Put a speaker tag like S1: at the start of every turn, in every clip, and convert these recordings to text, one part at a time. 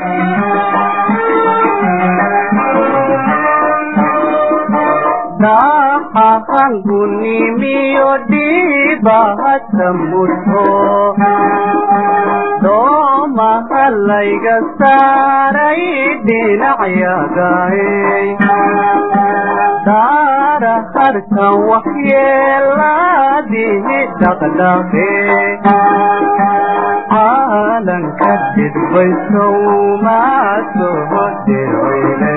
S1: gunimiyo dhiibahata mudho doomaha layga saaray dhinacyagaay daara harkan waxyeelaadihi dhaqdhaqe caalanka dhidbaysow maa soo dirweyne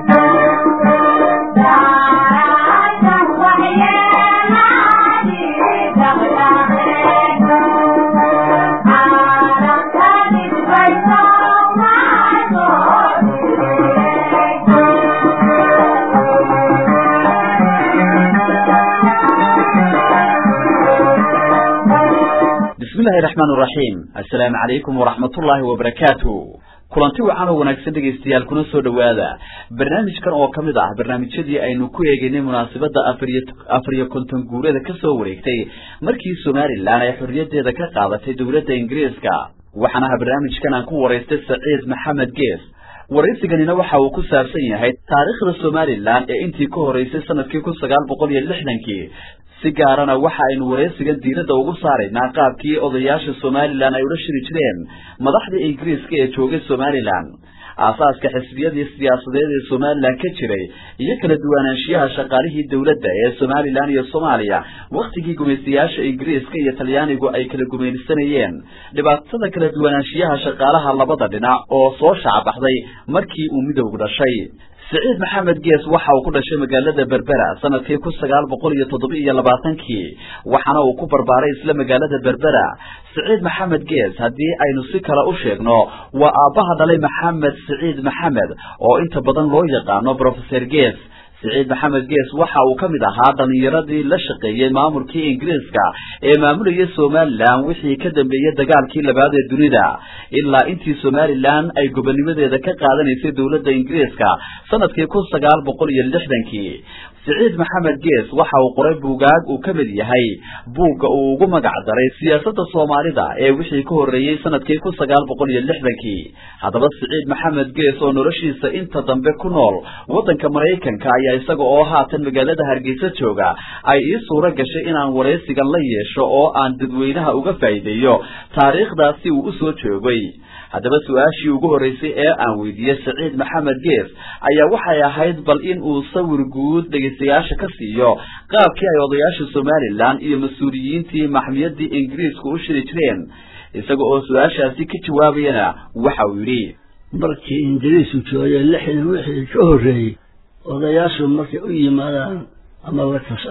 S2: bismillahi raxmaan raxiim assalaamu calaykum waraxmatullaahi wabarakaatu kulanti wacan oo wanaagsan dhegaystayaal kuna soo dhowaada barnaamijkan oo ka mid ah barnaamijyadii aynu ku eegaynay munaasabadda afariyo afariyo konton guurada ka soo wareegtay markii somalilan ay xorriyaddeeda ka qaadatay dowladda ingiriiska waxaana aha barnaamijkan aan ku waraystay saciid maxamed gees waraysiganina waxa uu ku saabsan yahay taariikhda somalilan ee intii ka horeysay sanadkii kun sagaal boqol iyo lixdankii si gaarana waxa aynu waraysigan diiradda ugu saaraynaa qaabkii odayaasha somalilan ay ula shiri jireen madaxda ingiriiska ee joogay somalilan aasaaska xisbiyadii siyaasadeed ee somalilan ka jiray iyo kala duwanaanshiyaha shaqaalihii dowladda ee somalilan iyo soomaaliya wakhtigii gumaystayaasha ingiriiska iyo talyaanigu ay kala gumaysanayeen dhibaatada kala duwanaanshiyaha shaqaalaha labada dhinac oo soo shacbaxday markii uu midowgu dhashay siciid maxamed gees waxa uu ku dhashay magaalada berbera sanadkii kun sagaal boqol iyo toddoba iyo labaatankii waxaana uu ku barbaaray isla magaalada berbera siciid maxamed gees haddii aynu si kale u sheegno waa aabbaha dhalay maxamed siciid maxamed oo inta badan loo yaqaano brofeser gees siciid maxamed gees waxa uu ka mid ahaa dhallinyaradii la shaqeeyey maamulkii ingiriiska ee maamulayay somalilan wixii ka dambeeyey dagaalkii labaad ee dunida ilaa intii somalilan ay gobonnimadeeda ka qaadanaysay dowladda ingiriiska sanadkii kun sagaal boqol iyo lixdankii siciid maxamed gees waxa uu qoray buugaag uu ka mid yahay buugga uu ugu magac daray siyaasadda soomaalida ee wixii ka horreeyey sanadkii kun sagaal boqol iyo lixdankii haddaba siciid maxamed gees oo noloshiisa inta dambe ku nool waddanka maraykanka ayaa isaga oo haatan magaalada hargeysa jooga ay ii suuro gashay inaan waraysigan la yeesho oo aan dadweynaha uga faa'iideeyo taariikhdaasi uu u soo joogay haddaba su-aashii ugu horreysay ee aan weydiiyey saciid maxamed gees ayaa waxay ahayd bal in uu sawir guud dhegaystayaasha ka siiyo qaabkii ay odayaasha somalilan iyo mas-uuliyiintii maxmiyadii ingiriisku u shiri jireen isaga oo su-aashaasi ka jawaabayana waxa uu yidhi
S3: markii ingiriisku joogay lixdan wixii ka horreeyey odayaashu markay u yimaadaan ama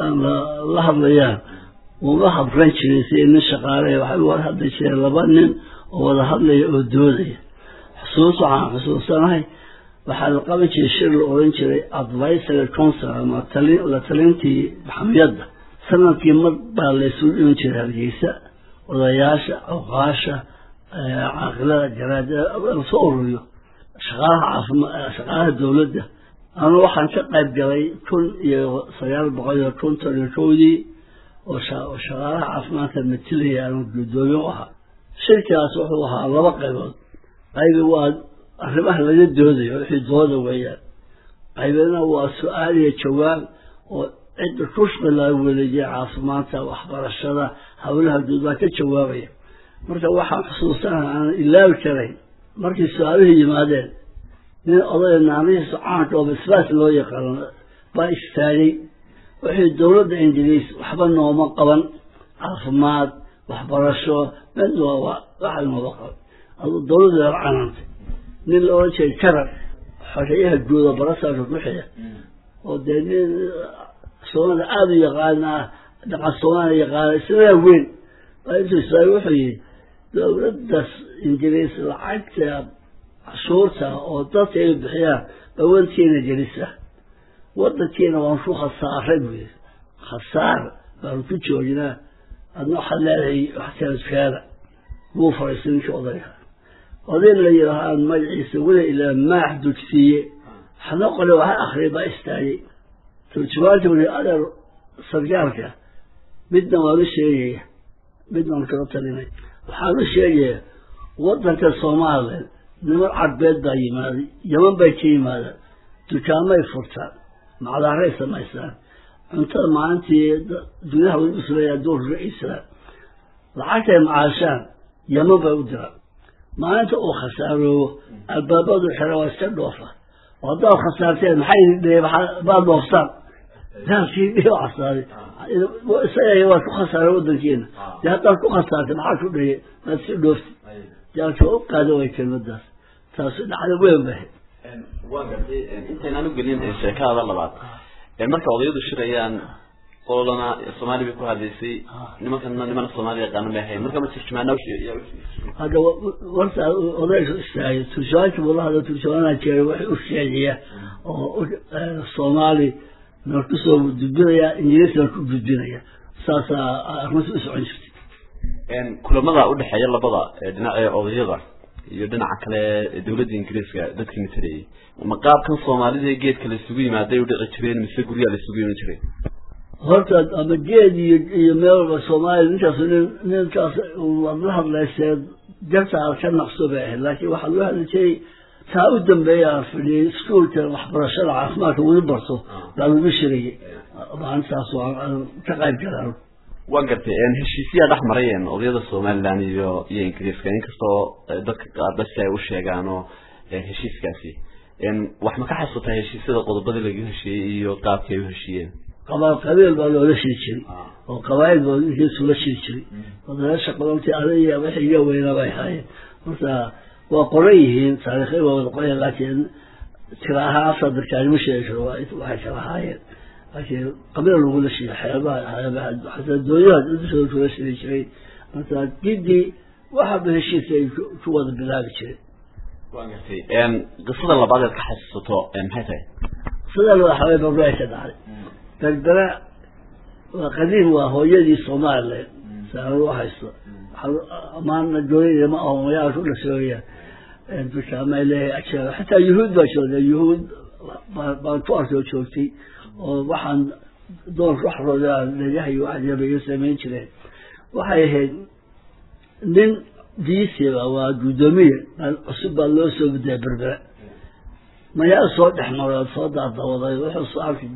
S3: la hadlayaan uma habran jirin sidii nin shaqaale waxay wada hadli jireen laba nin oo wada hadlaya oo doodaya xusuus waxaan xusuusanahay waxaa la qaban jiray shir la odhan jiray advisory council ama la talintii maxamiyadda sanadkii mar baa laysugu dhiman jiray hargeysa odayaasha awqaasha caaqilada jaraadada lasoo ururiyo shaqaalaha caafima shaqaalaha dowladda anu waxaan ka qayb galay kun iyo sagaal boqol iyo konton iyo kowdii oo shaqaalaha caafimaadka matilaya anu guddoomiye u ahaa shirkaas wuxuu ahaa laba qaybood qaybi waa arrimaha laga doodayo wixii dooda weeyaan qaybina waa su-aal iyo jawaab oo cidda kushqi laga weleejiya caafimaadka waxbarashada howlaha guud baa ka jawaabaya marka waxaan xusuusanaha aanan ilaabi karayn markii su-aaluhu yimaadeen nin odaya naamihiisa caanka oo basbaas loo yaqaano baa istaagay wixii dowladda ingiriis waxba nooma qaban caafimaad waxbarasho mid waxa nooma qaban aduu dowladda la canaantay nin la odhan jiray karar xoreeyaha guuda barasaaka ku xiga oo dee nin soomaalia aada u yaqaana dhaqan soomaaliya yaqaana isla weyn baa intuu istaagay wuxuu yihi dowladdaas ingiriis lacagta cashuurta oo dadka ay bixiyaan bawantiina gelisa wadankiina waan ku khasaaray buu yidhi khasaar baanu ku joognaa adna waxaad leedahay waxkalaskaada wuu faraysay ninkii odayga oday la yidhaahaa magaciisa weli ilaa maax dugsiiye waxna qole waxa akriyay baa istaagay turjumaanta wuli adeer sargaalka midna waan u sheegaya midna waan kala talinay waxaan u sheegaya wadanka soomaalilan niman cadbeed baa yimaaday yaman bay ka yimaadaan dukaamay furtaan macdaaray samaystaan cuntada maalintii dunyaha way usuleeyaa duurka islaan lacagtay macaashaan yaman bay u diraan maalinta uu khasaaroobo albaabadu xira waa iska dhoofa oo haddaad khasaarteen maxay dhee baad dhooftaan daalkii dhihi casaaday isaga waa ku khasaaray waddankeena dee haddaad ku khasaartay maxaa ku dhayay maad iska dhoofti daalki waa u qaada way kelmadaas taasi dhacda weyn bay
S2: waa gartay intaynaan u gelin sheekada labaad marka odayadu shirayaan ololana soomaali bay ku hadlaysay nimankana nimana soomaali yaqaana may ahayn marka ma turjumaana
S3: hadda warta odayga istaagay turjumaanka buu la hadla turjumaanaa jeeray waxay u sheegaya oo soomaali na kusoo gudbinaya ingiriisna ku gudbinaya saasaa arrinta u socon jirtay
S2: kulamada udhexeeya labada dhinac ee odayada iyo dhinaca kale dawladda ingiriiska dadkii matalayay ma qaabkan soomaalida geedka la isugu yimaaday udhici jireen mise guryaa la isugu iman jiray
S3: horta ama geed iyo iyo meel walba soomaaliya ninkaas nin ninkaas waad la hadlaysee jartaa ka naqso bay ahayd laakiin waxaa loo hadli jiray taa u dambeeya aan fadhiyay iskuolka waxbarashada caafimaadka weli barto baa lagu shirayay maalintaas waan ka qayb galaan
S2: waan gartay heshiisyaa dhex marayeen odayada somaliland iyo iyo ingiriiska inkastoo dadka qaarba si ay u sheegaano heshiiskaasi wax ma ka xasuutaa heshiisyada qodobadii laga heshiiyey iyo qaabkii ay u heshiiyeen
S3: qabaal qabiil baa loola shiri jiray oo qabaayil baa inkiisula shiri jiray odayaasha qodobtii adaya wixii iga weynaa bay ahaayeen horta waa qoran yihiin taariikhay waa wada qoran laakiin tira ahaan afar darkaani ma sheegi karo waxay kala ahaayeen laakiin qabiil lagula shiri xeebaha xeebaha xataa dooyaha dushooda kula shiri jiray marka gidii waxaba heshiiska ay ku wada bilaabi jireen
S2: waan gartay qisada labaad eed ka xasuusato maxay tahay
S3: sida loo xaway babraa ka dhacday berbera waa qadiim waa hooyadii somaliland saanad u haysto amaana dooyada ma aho mayaa ku dhasooyaan dukaamay leeyahay ajeeba xataa yuhuud baa joogda yuhuud baan ku arkoo joogtay oo waxaan doonka waxrooda dhagaha iyo waxyaba iyo samayn jireen waxay ahayd nin diisiba waa guddoomiye cusub baa loo soo gudaya berbera mayaa soo dhex maray soo daadawaday wuxuu soo arkay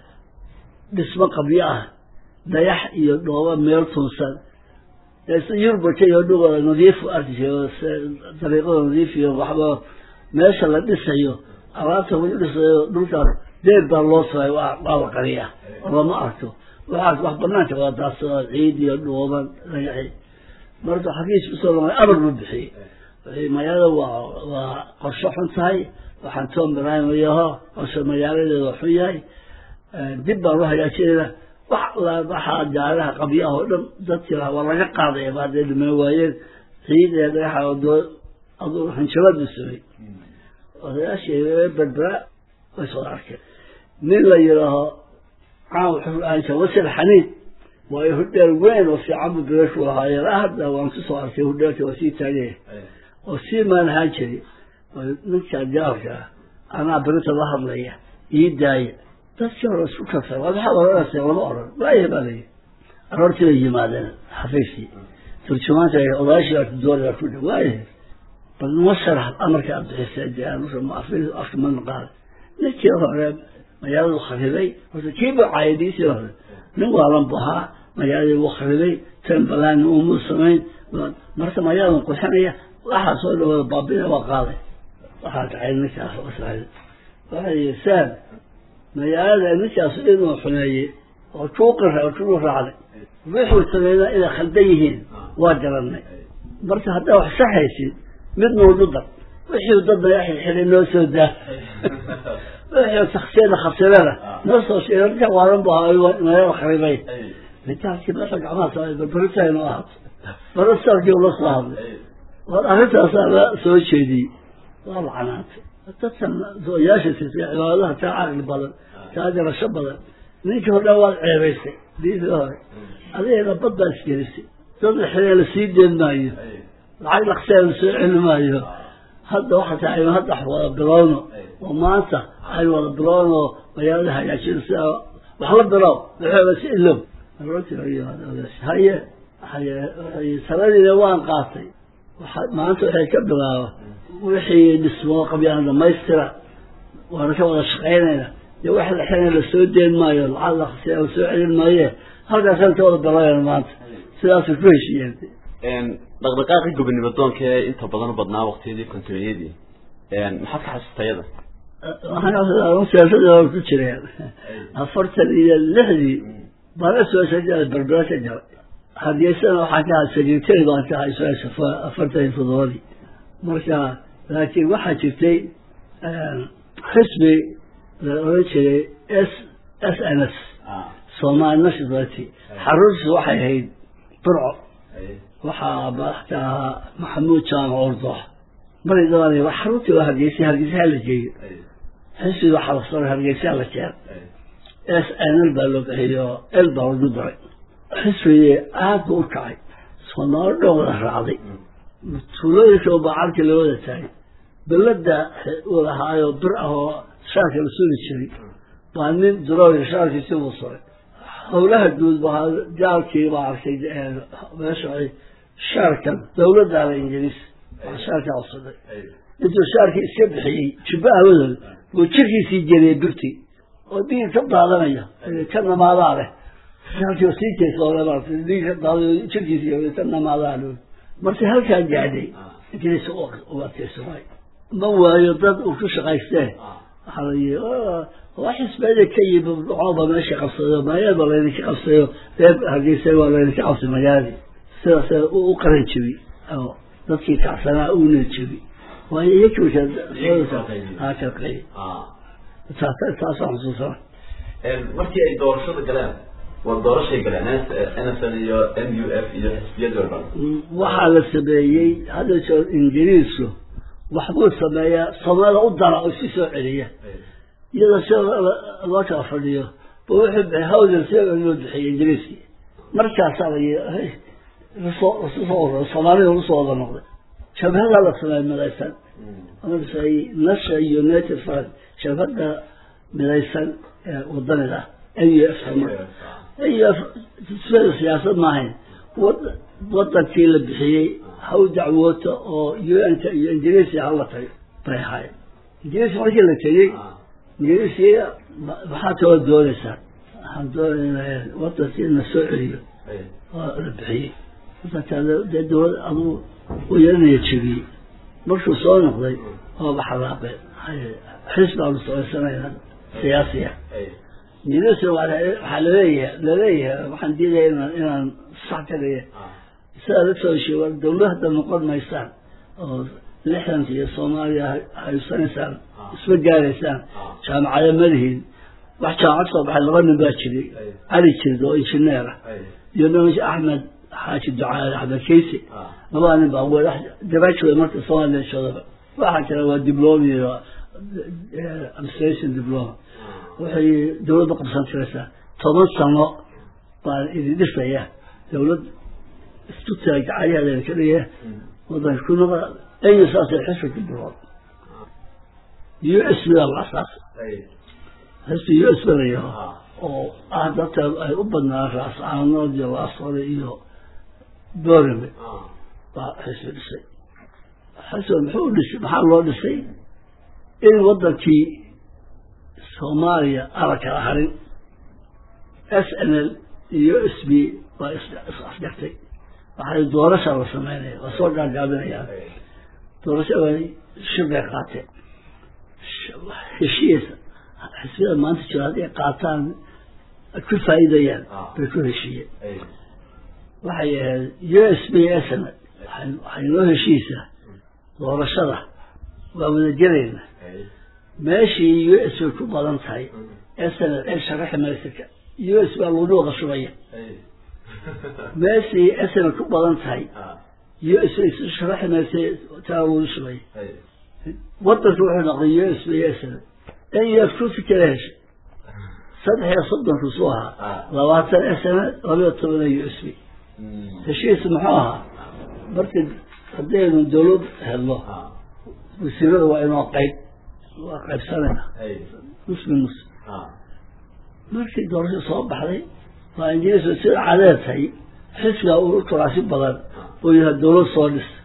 S3: dhismo qabyo ah dayax iyo dhooba meel tuunsan yurubaka iyo dhugooda nadiifu arki jiro dariiqada nadiif iyo waxba meesha la dhisayo alaabta lagu dhisayo dhulkaas deed baa loo saray waa la qariya lama arko waxaas wax banaanka waa daadsada ciid iyo dhooban dagaxi marka xagiis usoo lamay amar buu bixiyey magaalada waa waa qorsho xun tahay waxaan tom ibrahimayaho qorsho magaaladeeda xun yahay dib baan u hagaajinayna wax waxaa jaalaha qabyaha oo dhan dadkii lahaa waa laga qaadaya ba hadday dhiman waayeen ciid ee dhagaxa doo aduu hanjabad buu samey odayaashii berbera way soo arkeen nin la yidhaaho caan wuxuu ahaan jira wasir xaniid waayo hudheel weyn oo fiican buu bilashu ahaayeen hadda waan ku soo arkay hudheelka waa sii taagaya oo sii maan ahaan jiray ninka jaalka ah anaa berita la hadlaya ii daaya dadkii hore isku kasa waa maxaad oranaysa lama oran waaya baa layihi aroortii bay yimaadeen xafiiskii turjumaanka odaashii arkidooriga ku dhi waaya bal noo sharax amarka aad bixisay dee afka ma naqaan ninkii hore magaaladu kharibay horta kii buu caayadiisii hore nin waalan bu ahaa magaaladii wuu kharibay tembalaan umuu samayn marka magaaladan qurxinaya waxaa soo dhawada baabina waa qaaday waxaa kacay ninkaas waxay yihi saan magaalada ninkaas inuu xumeeyey oo tuuqira kuu raacday wuxuu sameynaa inay khaldan yihiin waa garanay marka haddaa wax saxaysid mid nuugu dar wixii dadna xilxilay noo soo daa wixii taksiyada khasirada noo soo sheegay ninka waalan bu ahaa magaala kharibay ninkaaskii meesha gacmaha saaray barbaritaynu ahaato barasaarkii ula soo hadlay war arrintaasaa la soo jeediyey waa lacanaantay dadkan dooyaasha sisay cibaadadaha kaa caqli badan kaa garasho badan ninkii hordhan waad ceebaysay diidii hore adigana bad baa isgelisay dad la xiree la sii deen maayo lacag dhaqsee la soo celi maayo hadda waxa tahay hadda wada bilowno oo maanta aynu wada bilowno magaalada hagaajino si wax la bilow waxooga si ilow haye haye taladiina waan qaatay waxa maanta waxay ka bilaaba wixii dhismoo qabyaan dhamaystira waana ka wada shaqaynayna dee wax la xirana la soo deen maayo lacag la khasiya la soo celin maaye halkaasaan ka wada balaayan maanta sidaasay ku heshiiyeen
S2: dhaqdhaqaaqii gobonimo doonka ee inta badan u badnaa waqtiyadii kontoniyadii maxaad ka xasuustayada
S3: waxaan siyaasada ku jireen afartan iyo lixdii bana soo sajaa berbera ka jaray hargeysana waxaan ka ahaa secretary baan ka ahaa isla afartan iyo toddobadii marka laakiin waxaa jirtay xisbi la oran jiray s s n s somali national party xaruntiisu waxay ahayd burco waxaa madax ka ahaa maxamuud jaamac ordoox mari dabaanay wax xaruntii waa hargeysay hargeysaha la jeeyo xisbiga waxaa la soo hargeysaha la keen s n l baa loo bixiyo l baa lagu daray xisbigii aad buu u kacay soomaali dhan wada raacday tuulooyinka oo bacalka la wada taagay belada uu lahaayo bir ah oo shaarka la suuli jiray baa nin durooya shaarkiisi uu suray howlaha guud baa jaalkii baa arkay meesha shaarkan dawladdaada ingiriis shaarka codsaday intuu shaarkii iska bixiyey jubba awadood buu jirkiisii jeliyey birtii oo dhiig ka daadanaya ka namaadaa leh shaarkii sii jeesoole dhiig ka daadayo jirkiisii ka namaadaa leh markii halkaa gaadhay ingiriis u adkaysamay ma waayo dad uu ku shaqaystee waxaa la yii waa xisbeeda ka yimi dhacooba meesha qabsaday maayaaba laydinka qabsayo reer hargeysa waa laydinka qabsay magaaladii sidaas u qaran jebi oo dadkii kacsanaa uuna jebi waayo iyakiikalqay taasaan xusuusana
S2: markii ay doorashada galeen waa doorashay galeen n s n iyo n u f iyo xisbiyadii oo dhan
S3: waxaa la sameeyey hadda jeer ingiriisku waxbuu sameeyaa soomaalida u dara oo isu soo celiya iyadoo si loo kala fadhiyo bu wuxuu bixiyay hawdal si loo bixiyay ingiriiskii markaasaa la soo soomaalida lagu soo wada noqday jabhadaa la sameeyay midaysan markaasay nasha united front jabhada midaysan ee wadanida n u f n u f sida siyaasad maahayn wadankii la bixiyey haw dacwoota oo un-ka iyo ingiriisiya hala tago bay ahaayeen ingiriisi markii la tegey ingiriisiya maxaa kaloo doonaysaa waxaan doonayna wadankii na soo celiyo oo la bixiyey wadankaa dee dawlad aduu u yeelanaya jebiyey markuu soo noqday oo baxalaaqeen xisbi aanu samaysanayna siyaasiya ingiriisina waxaa laleeyahay laleeyahay waxaan diidaya inaan inaan sax ka dhiga sidaa la soo heshiye war dawlad hadda noqon maysaan oo lixdanka iyo soomaaliya haysanaysaan isma gaaraysaan jaamacado malihiin wax jaamacad soo baxay laba nin baa jiray cali jirid oo injineer ah iyo nin axmed xaaji ducaale axmed keysi labada nin baa w graduate marka soomaaliya joodaba waxaa kale waa diploma iyo administration diploma waxay dawladda qabsan jiraysaa toban sano baan idin dhisaya dawlad isku taag gacayaheeda ka dhigaya wadanka ku noqa aya saasay xisbi ku bilood u s b la asaasay xisbi u s b la yaho oo ah dadka ay u badnaan raascaanood iyo laasore iyo borame baa xisbi dhisay xisbi muxuu dhisay maxaa loo dhisay in wadankii soomaaliya ala kala harin s n l iyo s b baa is-afgartay waxay doorasha la sameynaya waa soo gaagaabinayaan doorasha way shirbay qaateen heshiisa xisbiyada maanta jira hadday qaataan ku faa'iidayaan bay ku heshiiyeen waxay ahayd u s b s n waxay noo heshiisaa doorashada waa wada gelayna meeshii u s bay ku badan tahay s n ay sharaxi maysa u s baa lagu wada shubaya meeshii s n ku badan tahay u s bay sharaxi maysa taa lagu shubaya wadanka wuxuu noqday u s b s n n u f kursi kala heshay saddex iyo soddonku suu ahaa labaatan s n labayo toban u s b heshiis muxuu ahaa marka haddaynu dawlad helno wasiirada waa inoo qayb waa qaybsanayna muslim muslim markii doorasho soo baxday waa ingiriis sida cadeed tahay xisbiga uu kuraasi badan oo yahay dawlad soo dhis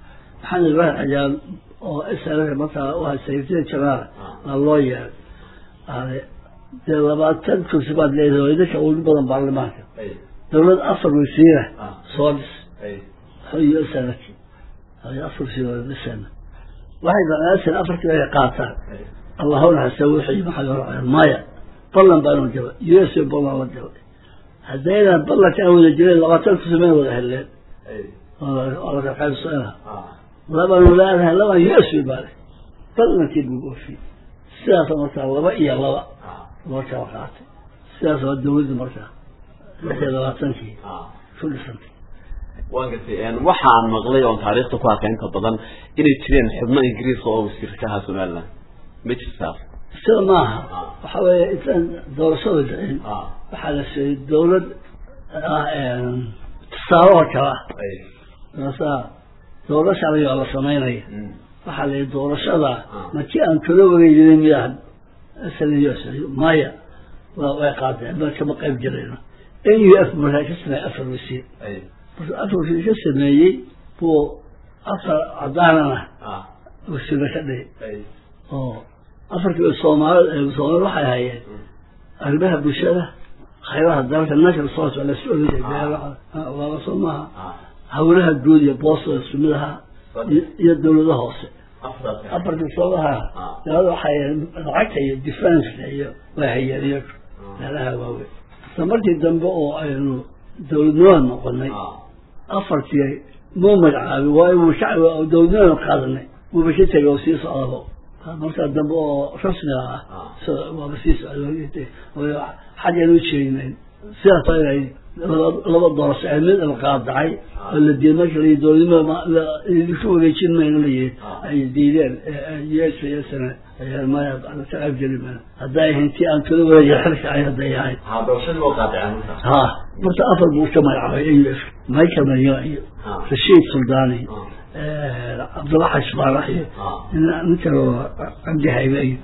S3: maxamed ibraahim cajaal oo isla markaa waa sayfida jamaala waa loo yeeray ade dee labaatan kursi baad leedahay oo idinka ugu badan baarlamaanka dawlad afar wasiira soo dhis iyo sanadki afar wasiir dhisana waxay dhanaasan afartii ay qaataan allahuna hase wixii maxaa loo maya ballan baanu jaba u s ballan la jabay haddaynan ballanka aan wada jireen labaatan kursi may wada heleen oo laga qaybsana labanu leedahay laban u s baa leh ballankii buu oofiyey sidaasa markaa laba iyo laba loo kala qaatay sidaas waa dawladda markaa lix iyo labaatankii ku dhisantay
S2: waan gartay waxaan maqlay oon taariikhda ku arkay inta badan inay jireen xubno ingiriiska oo wasiirka ahaa somaliland ma jirtaas
S3: sida maaha waxa weeye intaan doorashada dhicin waxaa la sheegay dawlad tusaalaha kala doorashada doorasha lagaa la samaynaya waxaa la yihi doorashada markii aan kala wareejiday miyaa maya way qaadeen ma kama qayb jirayno n u f markaa ka sameeyey afar wasiir markuu afar wasiir ka sameeyey buu afar cadaanana wasiirna ka dhigay oo afarkii soomaali soomaali waxay hayeen arrimaha bulshada khayraha dalka national source waa lasu ogaa soo maaha hawlaha guud iyo boosta isku mid ahaa iyo dawlada hoose afartii soomaha dabada waxay lacagta iyo defenska iyo way hayeen iyagu meelaha waaweyn isla markii dambe oo aynu dawladnimada noqonay afartii muu magacaabay waayo shacbi dawladnimada qaadanay wuuba ka tegay oo sii socdabo markaa dambe oo rasmiga ah waaba sii socday xaggeenu ujeedinayn sidaas inay laba doorasho ee mid la qaadacay oo la diiday marka la dowladnimada ku wareejin mayno la yihi ay diideen yeesha yeesana maya ka qayb geli mayno hadday ahayn tii aan kala wareegay xilka ay hadday ahayd ha marka afar buu ka magacaabay a u f michael mayo iyo rashiid suldaani cabdulla xashbaarax iyo ninka cabdi haybe iyo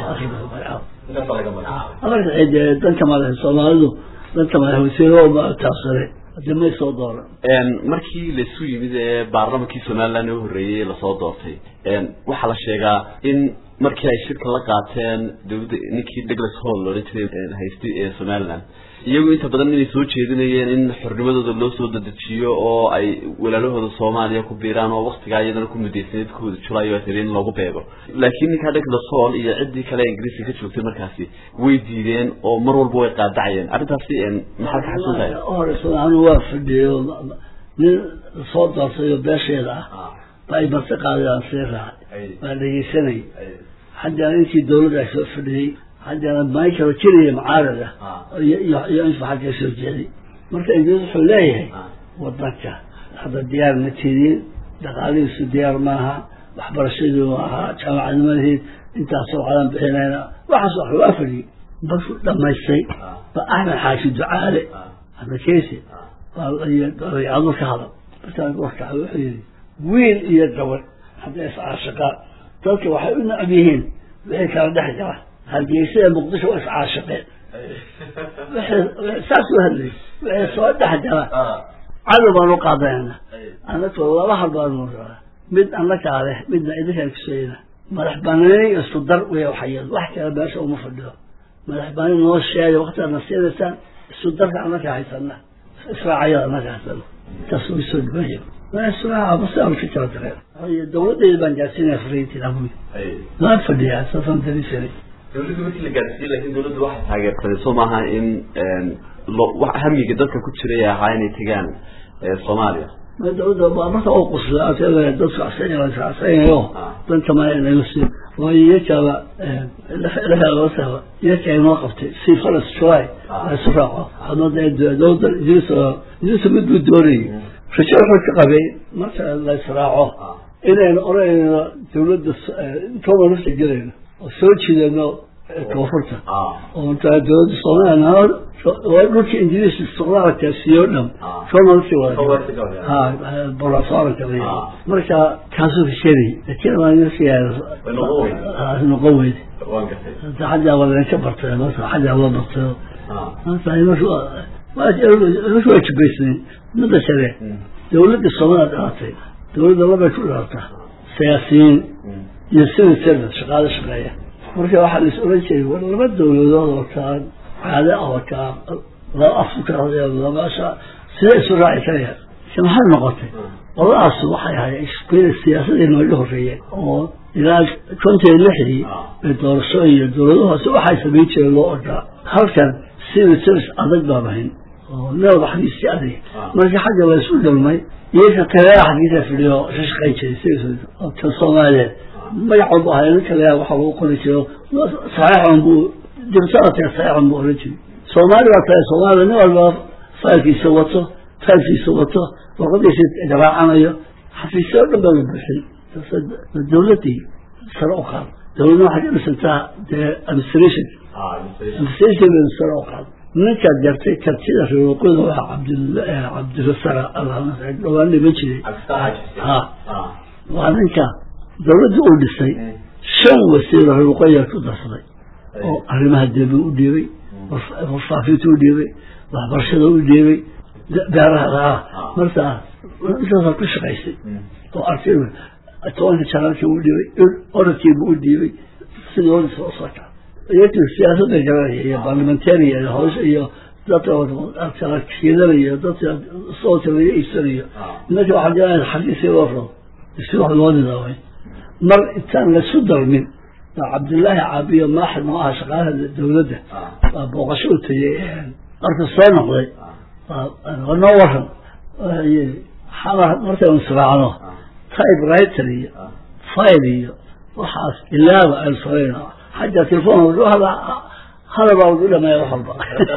S3: afarka cid danka madax soomaalidu danka madax wasiirahooba taabsaday hadii may soo dooran
S2: markii laisu yimid ee baarlamankii somaliland u horreeyey lasoo doortay waxaa la sheegaa in markii ay shirka la qaateen dawladda ninkii douglas hall loohan jiray haystay ee somaliland iyagu inta badan inay soo jeedinayeen in xornimadooda loo soo dadejiyo oo ay walaalahooda soomaaliya ku biiraan oo waktigaa iyadana ku mudaysaneed kooda julayo ay tiri in loogu beego laakiin ninkaa douglas hall iyo ciddii kale ingiriiska ka joogtay markaasi way diideen oo mar walba way qaadacayeen arrintaasi maxaad ka xasuuntaya
S3: horeysa anu waa fadhiyey nin soo doortay oo beesheeda ah ba ay marti qaadayaan sii raacay waa dhegeysanay haddana intii dawladda ay soo fadhiyey haddana michael keliya mucaarad ah iyo infa xagga soo jeeday marka ingiriis wuxuu leeyahay wadanka hadda diyaar ma tidin dhaqaalihiisu diyaar maaha waxbarashadii ahaa jaamacadnimadii intaasoo qadan bixinayna waxaas wax waa fadhiyey markuu dhamaystay ba axmed xaashi ducaale adakeysi adu ka hadal markaa warkaa wuxuu yihi wiil iyo gabadh hadday iscaashiqaan dadka waxay u necab yihiin wixii kala dhex jira hargeysa ee muqdisho waa iscaashiqeen saas u hadlay wixii soo dhex jira cadow baan u qaadanayna anaka laba hal baanu mid annakaa leh midna idinkaan kusayna madax banaani isku dar wey waxayad wax kale meesha uma fadhido madax banaani noo sheega waktiaadna siinaysaan isku darka annaka haysana israacayada annaka haysana taas way soo dhibaya dawladeyda baan gaarsiinaya fariintiinabuy waan fadhiyaa saasaan daliishanay
S2: dawladda markii la gaarsiiyey lakin dawladda waxay taageersaday soo maaha in hamiga dadka ku jiray ahaa inay tegaan soomaaliya
S3: dawladda marka oo qusla dadku asanayo danka ma nagasi waayo iyakaba laaaba iyaka inoo qabtay si faras july isu raaco dawladda idris idris mid buu doonayay rajo wuxuu ka qabay marka la israaco inaynu oranayno dawladda intooba nafta gelayno oo soo jiidano koonfurta oo dawladda soomaaliya dhulka ingiriis istiqlaalka siyo dhan somalsi wadaborasooranka marka kaasuu kasheegay laakiin waa noqon weyde xaggaa waa laga bartay marka xaggaa loo bartay waa jubaysnayn midda kale dawladda soomaliya dhalatay dawladda labay ku dhaartaa siyaasiyiin iyo civil service shaqaalo shaqeeya marka waxaa lais oran jiray war laba dawladood oo kaa caado ah oo kaa laba afka labasha sidee isu raaci karaya se maxay noqotay qoladaas waxay ahayd siyaasadii nooga horeeyeen oo ilaa kontan lixdii ee doorasho iyo dawladuhaas waxay samayn jireen loo ordaa halkan civil service adag baan ahayn oo neoda xagiisi adag markii xagga la isu dhalmay iyaka kaleea xagiisa fidhiyo ka shaqayn jiray civil oo kan soomaaliyeed magac walba ahay nin kaleea waxa lagu qori jiro saxiixan buu dibtada taga saxiixan buu oran jiray soomaali baa tahay soomaaliya nin walba faylkiisa wato faylkiisa wato warqadiisa garaacanayo xafiisyo o dhan baa la buuxin dawladdii sare u qaad dawladna waxay ka dhisantaa dee administration administration bay sare u qaad ninkaad gartay kartida reeroqoda waa cabd cabdirasaq dhowaan dhiman jiray ha waa ninka dawladdii uu dhisay shan wasiiro reeroqoya ku darsaday oo arrimaha deebi u dhiibay warfaafinta u dhiibay waxbarashada u dhiibay beeraha markaa intaasaa ku shaqaysay oo arkay tobanka janaalkii u dhiibay oradkiibu u dhiibay sidii odisa u socota iyagii siyaasadda garanaya iyo barlimentariya iyo hawsha iyo dadka kala kiidanayo dadka soolka laga iibsanayo nimanka waxaa garanaya xagiisii loo rabo si wax loo nidaamay mar intaan lasu dalmin cabdillaahi caabiyo maaxid noo aha shaqaalaha dawladda waa booqasho u tegey marka soo noqday noo waran xamar markaynu israacno type writer iyo file iyo waxaas ilaaba aynu samayno xagga telefoon hada hadal baa lagu dhameeya wax walba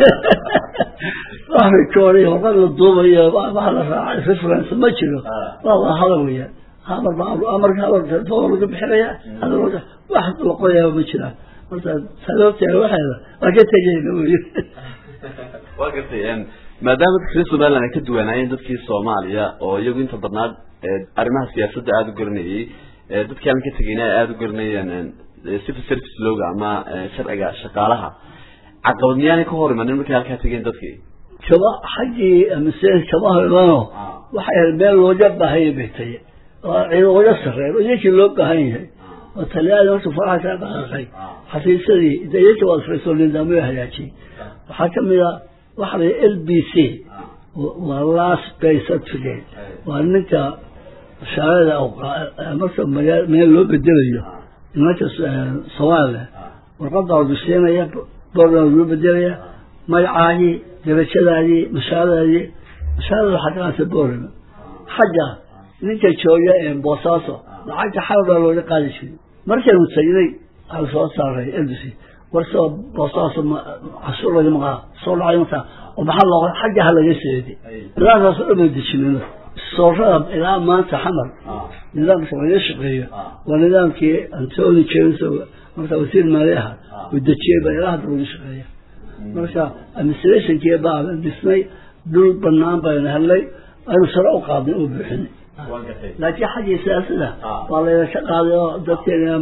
S3: wax record iyo warqad la duubayo wax la raacay reference ma jiro waa waa hadal weeyaan hadal baa marka hadal telefoon laga bixinaya hadal wax la qoyaba ma jiraan marka sababteeda waxeeda waa ka tegeyna wey
S2: waa gartay maadaama dadka reer somaliland ay ka duwanaayeen dadkii soomaaliya oo iyagu inta badnaa arrimaha siyaasadda aada u garanayey dadkii aan ka tegeyna ay aada u garanayeen civil service looga ama sharciga shaqaalaha caqabad miyaanay ka hor imanin markay halkaa tegeen dadkii
S3: kaba xaggii mise kama hor imano waxay ahayd meel looga baahanya bay taye oo looga sarreeyo iyakii loo baahan yahay oo talyaani horta faraha kaa dhaqaaqay xafiisyadii de iyakii waa fariisoo nidaamyo hagaajiyey waxaa kamid a waxa la l b c waa last pay certificate waa ninka shaarada marka magaa meel loo bedelayo nimanka soomaaliya warqadaa la duseenaya boordaa loo bedelaya magacaagii darajadaadii mashaaradaadii mashaarada waxaa kaqaata boorama xagga ninka jooga boosaaso lacagta xal baa looga qaadi jiray markaynu tagnay waxaa soo saaray l b c warsoo boosaaso cashuur laga maqaa soo dhacay markaa oo maxaa loo xagga ha laga seeday nidaamkaasoo dhan bay dejinayno soorada ilaa maanta xamar nidaamka laga shaqeeyo waa nidaamkii antony james marka wasiir maali aha uu dejiyey baa ilaa hadda laga shaqeeya marka administrationkii baa dhisnay dhul banaan baynu helnay aynu sare u qaadnay oo buuxinay laakiin xaggii siyaasada waa layna ka qaaday oo dadkeena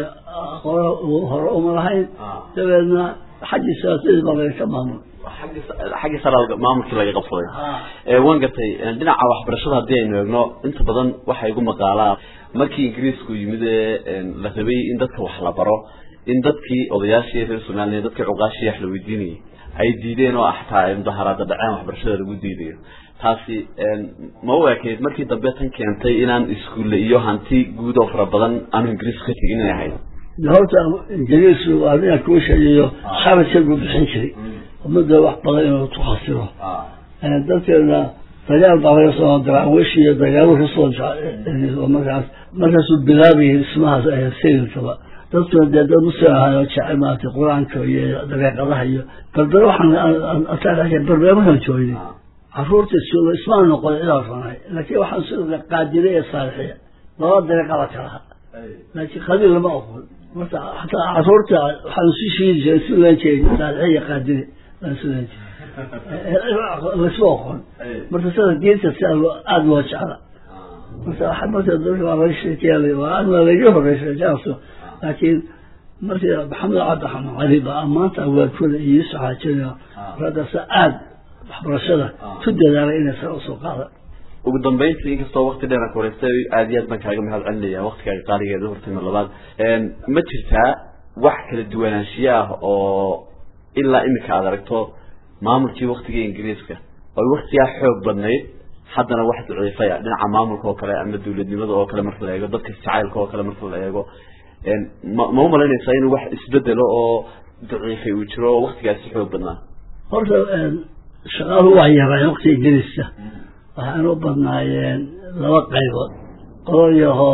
S3: hore uma lahayn dabeedna xaggii siyaasadii baa layna ka maamul
S2: xaggii sare maamulkii laga qabsaday waan gartay dhinaca waxbarashada haddii aynu eegno inta badan waxa igu maqaalaa markii ingiriisku yimid ee la rabay in dadka wax la baro in dadkii odayaashii reer somaliya dadkii cuqaashii wax la weydiinayay ay diideen oo xataa ay mudaharaada dhaceen waxbarashada lagu diidayo taasi ma u ekeyd markii dambe tan keentay inaan iskuulle iyo hanti guud oo fara badan aanu ingiriisku ka tegin inay ahayd
S3: horta ingiriisku waa ninaan kuu sheegayo kharajka buu bixin jiray ummadda wax badan inuu ku khasiro dadkeena dagaal baa laga soo daraawish iyo dagaalo kasoo markaas markaasuu bilaabayay dhismahaas sayilkaba dadkuna dee dad muslim ahaayoo jecel maaragtay qur-aanka iyo dabeeqadaha iyo barbere waxaan barbere markaan joognay caruurta jooga ismaan noqon ilaa ranay laakiin waxaan sidoo qaadire ee saalixiya laba dareeqada kalaha laakiin qabiil lama oqon marka xataa caruurta waxaan isu shiidi jiray isu leen jiray saalixiya iyo qaadire baan isu leen jiray laisma oqon marka sida diinta si aada loo jecla marka waxa marka dadka waa laga sheekeeyay waa aad laga horeysay jaaso laakiin markii maxamed cabdiraxmaan cali baa maanta awaadkooda iyo yusuf xaajina raggaasa aada waxbarashada ku dadaalay inay sare usoo qaada
S2: ugu dambeyntii inkastoo wakti dheer aan kuwareystay aad iyo aad baan kaaga mahad celinaya waktigaaga qaaligeeda hortayma labaad ma jirtaa wax kala duwanaanshiyo ah oo ilaa imika aad aragto maamulkii waktigii ingiriiska oy waktigaa xoog badnayd haddana wax daciifaya dhinaca maamulka oo kale ama dawladnimada oo kale marka la eego dadka jacaylka oo kale marka la eego ma ma umalaynaysaa inuu wax isbedelo oo daciifay uu jiro oo waktigaasi xoog badnaa
S3: horta shaqaaluhu waa yaraan waktiga ingiriiska waxaan u badnaayeen laba qaybood qololyaho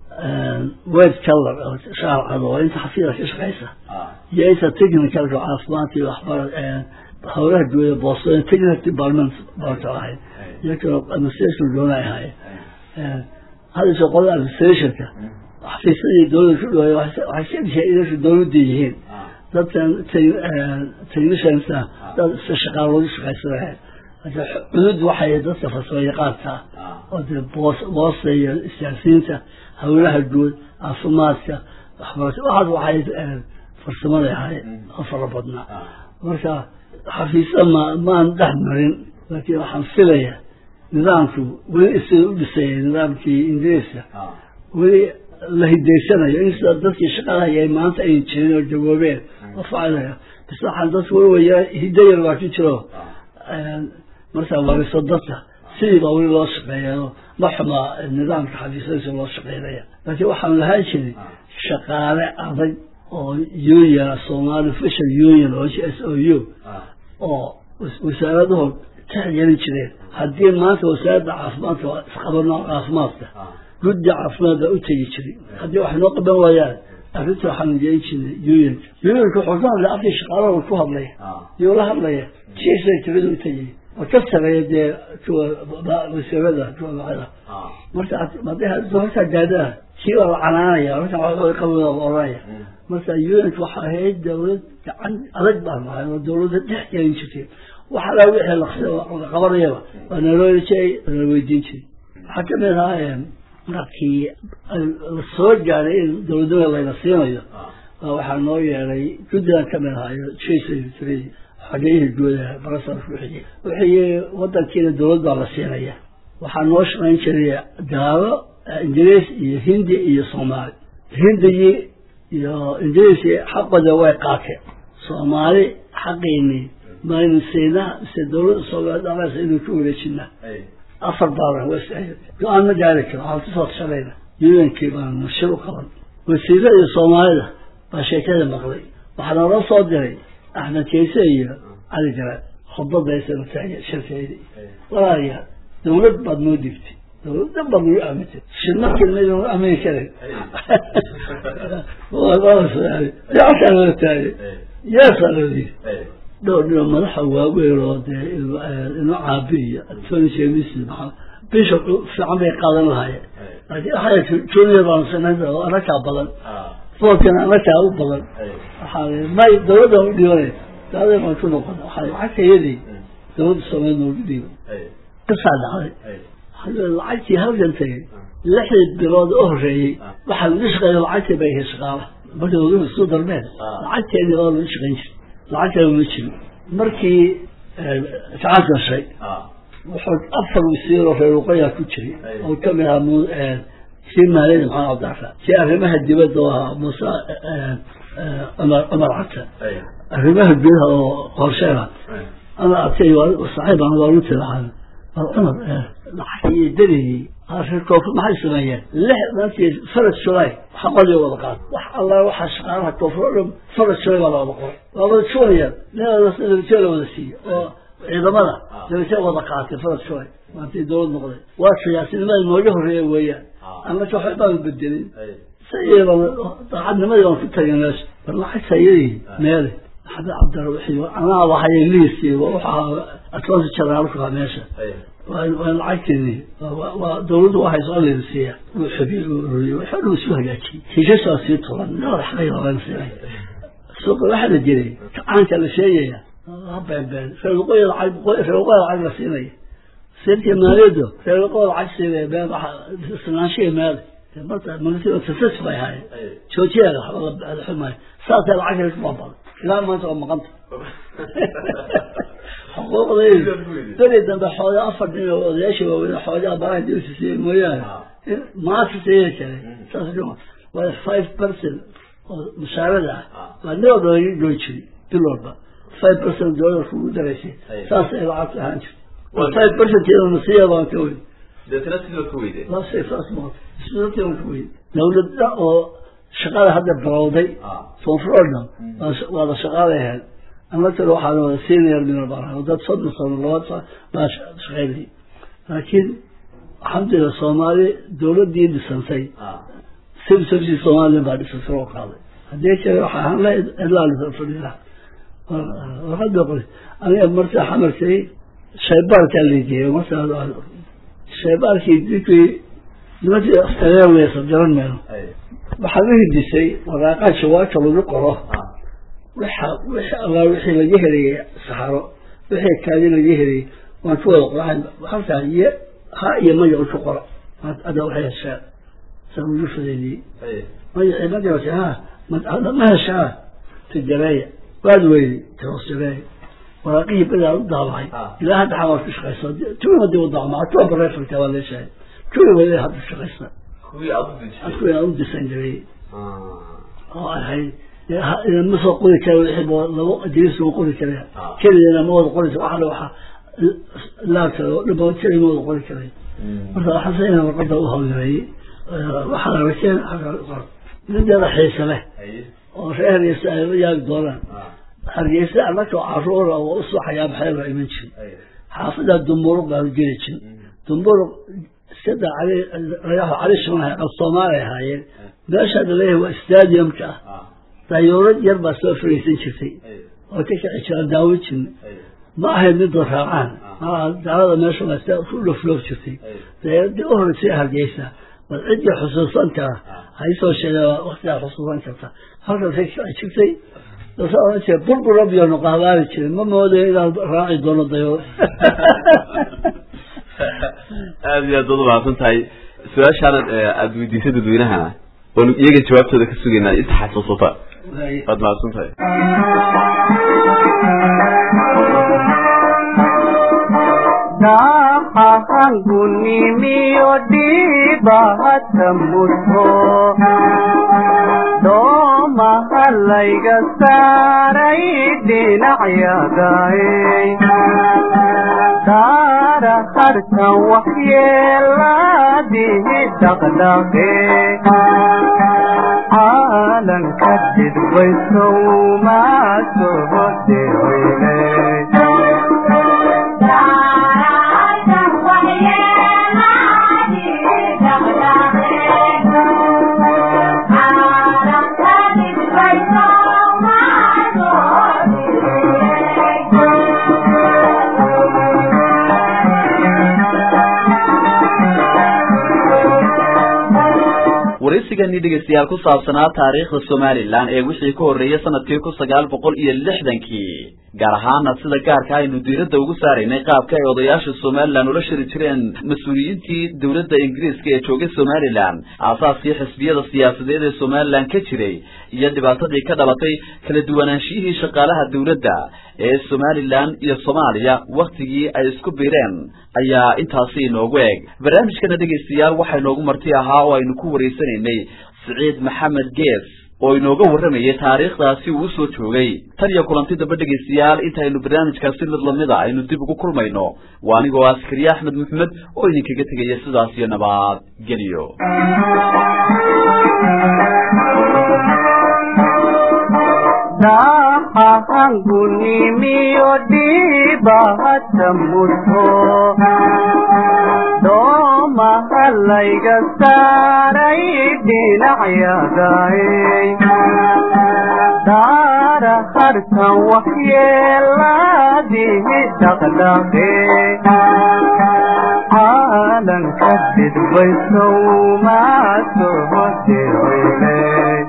S3: wed color oo shaar cado oo inta xafiida ka shaqaysa iyo inta technicalka caafimaadka iyo waxbara howlaha guuda boostooyin technical department barto ahayd iyo kaloo administration doona ay ahaayeen hadda soo qolada administrationka xafiisyadii dowladda ku dhawaay waxay ka dhisheen inay dowladda yihiin dadkan techniciansa dad si shaqaal loogu shaqaysanahay cudud waxay dadka farsamo yaqaanka oo dee boos boosta iyo isgaarsiinta howlaha guud caafimaadka waxbarasho waxaas waxay farsamada ahay oo fara badnaa marka xafiisya ma maan dhex marin laakiin waxaan filaya nidaamku weli sida u dhisaya nidaamkii ingiriiska weli la hidaysanayo in sida dadkii shaqadahaya ay maanta ay jirin oo jawoobeen oo facilaya bas waxaan dadku weli waya hidayar waa ku jiro markaa wariso dadka sidii baa weli loo shaqeeya ma xuma nidaamka xafiisyadiisa loo shaqeynaya laakiin waxaan lahaan jiray shaqaale adag oo union somali fisher union oo s o u oo wasaaraduhu tixgelin jireen haddii maanta wasaaradda caafimaadka isqabano caafimaadka guddi caafimaad baa u tegi jiray haddii wax noo qaban waayaan arrinta waxaan jeedin jirnay unionka unionka wuxuu ka hadlaya afkii shaqaalaha ku hadlaya yuu la hadlaya jiisa tirada u tegay oo ka sareeya dee kuwa wasiirada kuwa macada marka haddii horta gaadhaa kii waa la canaanaya marka waxaa qabada oranaya marka unionka waxaa ahayd dawlad gacan adag baan nahay oo dawladda dhex gelin jirtay waxa laa wixii la qabanayaba waa naloo jiray nala weydiin jiray waxaa kamid ahaa markii la soo gaaray in dawladnimada layna siinayo waxaa noo yeelay guddigan kamid ahaayo jasa xageyihii guudaha barasar wixii wixii wadankiina dawlad baa la siinaya waxaa noo shaqayn jiray gaalo ingiriis iyo hindi iyo soomaali hindigii iyo ingiriisi xaqooda way qaateen soomaali xaqiinii maynu siinaa mise dawladda soomaali dhamaysa inuu ku wareejinaa afar baaran was go-aan ma gaari karo waxaan kusoo tashanayna yudankii baan nashir u qaban wasiirada iyo soomaalida baa sheekada maqlay waxaa naloo soo diray axmed kayse iyo cali garaad khudbadaysa taagay shirkeydii walaalayaal dawlad baad noo digtay dawladda baad nagu aamintay shirmarkii maydanu aamini karin yacashaa loo taagay yeesaa loo yiri dhowr dhino madaxa waaweyn oo dee ino caabi iyo tony james maxaa bishop fiican bay qaadan lahaayeen laakiin waxay junior baan sanayn oo anakaa badan foolkana anakaa u badan waxaa may dawladda u dhibanay daadeen baan ku noqon waxaa lacagta iyadii dawladda soomaaliya noogu dhiiba kasaa dhacday lacagtii halkan tagay lixdii bilood u horeeyey waxaa lagu shaqeeya lacagtii bay ahayd shaqaala markii waduhu isu darmeen lacagteedii waa lagu shaqayn jiray lacag kale ma jiro markii gacan gashay wuxuu afar wasiiroo reer waqooyaa ku jiray oo kamid ahaa kii maaliyada maxamed cabdiraxmaan kii arrimaha dibadda oo ahaa muuse cumar cumar cata arrimaha gudaha oo qorsheena cumar cabtay saaxiib aan waa runtii lahaan cumar lacag iyo derigii reer koonfur maxay sameeyeen lix maantii farad julay xaqadii wada qaad wax alla waxaa shaqaalaha koonfur o dhan farad julay baa la wada qoray waa wada julayaan nabadjee la wada siiye oo ciidamada nabadjee wada qaatay farad julay maantii dawlad noqday waa siyaasinimada nooga horreeya weeyaan annaka waxbaan bedelin sayba daacadnimadii baan ku tagay meesha bar lacagta iyadii meele maxamed cabdira wixii anaa waxay liisi waxaa atlantic generaalka meesha waa lacagteeni waa dawladdu waxay soo leedisiiya uu xabiir uu ururiye waxa dhan isu hagaajiyey heshasaa sii tulan nabad xaqay laban siinay suuqa waxaa la jiray kacaanka la sheegaya ha beenbeen reerwaqooyi lacag reerwaqooyi lacag la siinaya sirkii maaliyaddu reerwaqooyi lacag siinaya been waxa isnaanshihi meele marka military success bay ahaayeen joojiyaga waxba la xumaayo saasay lacagta ku baabada ilaa maanta waa maqanta xuquuqdaydu beri dambe xooga afar nin oo odayaashii waaweyn xoogaa baraha dibsisiiya mooyaane maanta sayay kale saas dhuma waa five percent oo mushaarada ah waa nin walba laga goyn jiray bil walba five percent doolarka ugu daraysay saas ay lacagta ahaan jirtay five percent iyadoo nasiya baan ka weyn
S2: deetana sidoo ka weyde
S3: saasay saas ma sidoo baan ka weyn dawladda oo shaqada hadda bilowday foonfrodham waa la shaqaaday ahayd amatala waxaa wada senior minal baa dad soddon sano laba sa baa shaqaynayay laakiin alxamdulillah soomaali dawladdii dhisantay civil services somalilan baa dhisantay oo qaaday haddii kale waxaa ahaan la idlaalisa fadhiila warqada qori aniga markaa xamarkay shaybaarkaa lageeyo markaa shaybaarkii dinkii nimankii aftareer weysa garan mayno waxaa la hidisay waraaqaa jawaabta lagu qoro waxa wixi allaa wixii laga helayay saxaro wixii kaadi laga helayay waan ku wada qoraxay halkaa iyo ha iyo magacu ku qora ada waxay heshaa saa ugu fadeeliyey magacii magaca ha hadda ma heshaa tijareeya waad weyday tahoosjareeya waraaqihii badaa u daabacay ilaa hadda xawaad ku shaqaysa tuwi hadii u daabacma tuwa bareefalka waa leeshahay tuwi weli hadda shaqaysa
S2: kuwii aad u dejisay
S3: kuwii aan u disan jiray oo ahayd ma soo qori kara wixii labo adris ma qori kara keligeena ma wada qoraysa waxana waxa laabka oo dhaba keli ma wada qori karay marka waxaan sayna warqada u hawleeyey waxaa la rakeen qor mideeda xiise leh oo reer hargeysa ay la yaagi doonaan hargeysa annaka caruura oo u suxayaa maxay la iman jirin xaafada dumburuq baa geli jirin dumburuq iskada cali ragaha cali shimaha af soomaali ahaayeen meesha laleeyahay waa stadiumka ah dayuurad yar baa soo fariisan jirtay oo ka kici jira daawo jirin ma ahayd midoo raacaan daalada meesha waa ku dhofloof jirtay dayaaradii u horeysay hargeysa bal ciddii xusuusan kara haysoo sheega waktigaa xusuusan karta halkaasay kici jirtay dasa oran jira burbura biyonu qahbaari jirin ma moodayo inaan raaci doono dayuurad
S2: aada iyo aad baad umahadsan tahay su-aashaana aada weydiisay dadweynahana waanu iyaga jawaabtooda ka sugaynaa inta xasuusata waad mahadsan tahay
S1: dahahangunimiyo dhiibahata mudho doomaha layga saaray dhinacyadaay daara harkan waxyeelaadihi dhaqdhaqe caalanka dhidbaysow maa soo dhirweyne
S2: waraysigani dhegeystayaal ku saabsanaa taariikhda somalilan ee wixii ka horreeyay sanadkii kun sagaal boqol iyo lixdankii gaar ahaana sida gaarka aynu diiradda ugu saaraynay qaabka ay odayaasha somalilan ula shiri jireen mas-uuliyiintii dowladda ingiriiska ee joogay somalilan aasaaskii xisbiyada siyaasadeed ee somalilan ka jiray iyo dhibaatadii ka dhalatay kala duwanaanshiyihii shaqaalaha dowladda ee somalilan iyo soomaaliya waktigii ay isku biireen ayaa intaasi inoogu eg barnaamijkana dhegaystayaal waxaa inoogu marti ahaa oo aynu ku waraysanaynay siciid maxamed gees oo inooga warramayay taariikhdaasi uu usoo joogay tan iyo kulanti damba dhegaystayaal intaynu barnaamijkaasi mid lamida aynu dib ugu kulmayno waa anigoo askariye axmed maxamed oo idinkaga tegaya sidaas iyo nabad geliyo
S1: dahahangunimiyo dhiibahata mudho doomaha layga saaray dhinacyadaay daara harkan waxyeelaadihi dhaqdhaqe caalanka dhidbaysow maa soo dhirweyne